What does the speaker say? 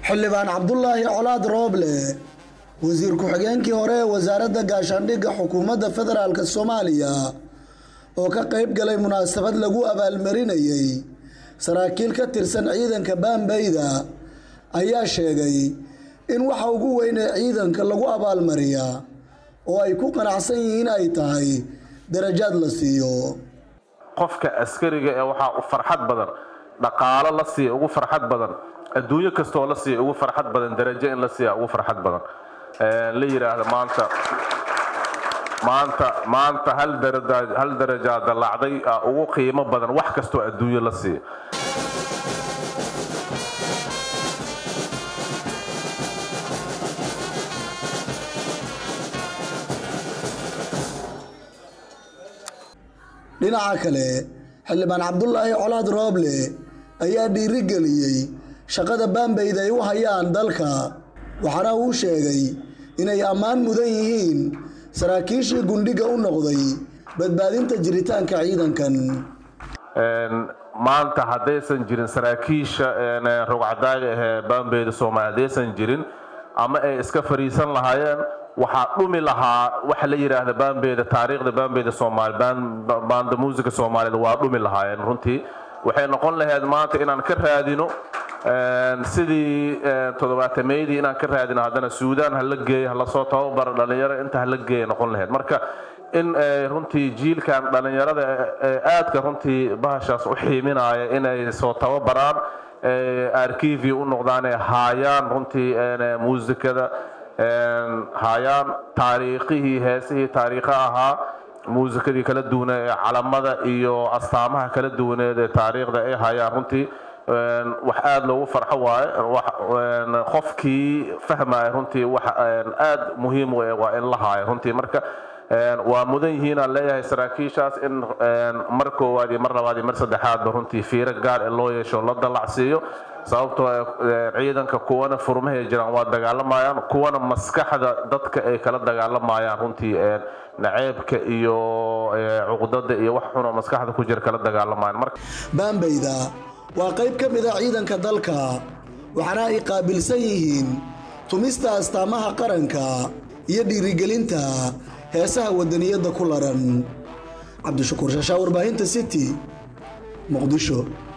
xildhibaan cabdulaahi colaad rooble wasiir ku-xigeenkii hore ee wasaaradda gaashaandhigga xukuumadda federaalk soomaaliya oo ka qayb galay munaasabad lagu abaalmarinayay saraakiil ka tirsan ciidanka baambayda ayaa sheegay in waxa ugu weyn ee ciidanka lagu abaalmariyaa oo ay ku qanacsan yihiin ay tahay darajaad la siiyo qofka askariga ee waxaa u farxad badan dhaqaalo la siiya ugu farxad badan adduunyo kastoo la siiya ugu farxad badan darajo in la siiya ugu farxad badan la yidhaahda maanta maanta maanta hal daraja hal darajaa dallacday ugu qiimo badan wax kastoo adduunyo la siiya dhinaca kale xildhibaan cabdulaahi colaad rooble ayaa dhiirigeliyey shaqada baambayda ay u hayaan dalka waxaana uu sheegay inay ammaan mudan yihiin saraakiishii gundhiga u noqday badbaadinta jiritaanka ciidankan maanta haddaysan jirin saraakiisha rogcadaaga ahee baambeyda soomaaliya haddaysan jirin ama ay iska fariisan lahaayeen waxaa dhumi lahaa waxa la yidhaahda baambeyda taariikhda baambeyda soomaali baanda muusika soomaaliyed waa dhumi lahaayeen runtii waxay noqon lahayd maanta inaan ka raadino sidii toddobaatameydii inaan ka raadino haddana suudaan hala geeyo halasoo tababaro dhalinyaro inta hala geeya noqon lahayd marka in runtii jiilkan dhalinyarada aadka runtii bahashaas u xiiminaya inay soo tababaraan arkivi u noqdaan ee haayaan runtii muusikada haayaan taariikhihii heesihii taariikha ahaa muusikadii kala duwane ee calamada iyo astaamaha kala duwaneed ee taariikhda ay hayaan runtii wax aada loogu farxo waaye qofkii fahmaya runtii wax aada muhiim u waa in la haayo runtii marka waa mudan yihiin aan leeyahay saraakiishaas in mar koowaad iyo mar labaad iyo mar saddexaadba runtii fiiro gaar ee loo yeesho la dallacsiiyo sababtoo ciidanka kuwana furmahay jiraan waa dagaalamayaan kuwana maskaxda dadka ay kala dagaalamayaan runtii naceebka iyo cuqdada iyo wax xunoo maskaxda ku jira kala dagaalamayaan baambayda waa qayb ka mid a ciidanka dalka waxaana ay qaabilsan yihiin tumista astaamaha qaranka iyo dhiirigelinta heesaha wadaniyadda ku laran cabdishakuur shaashaa warbaahinta city muqdisho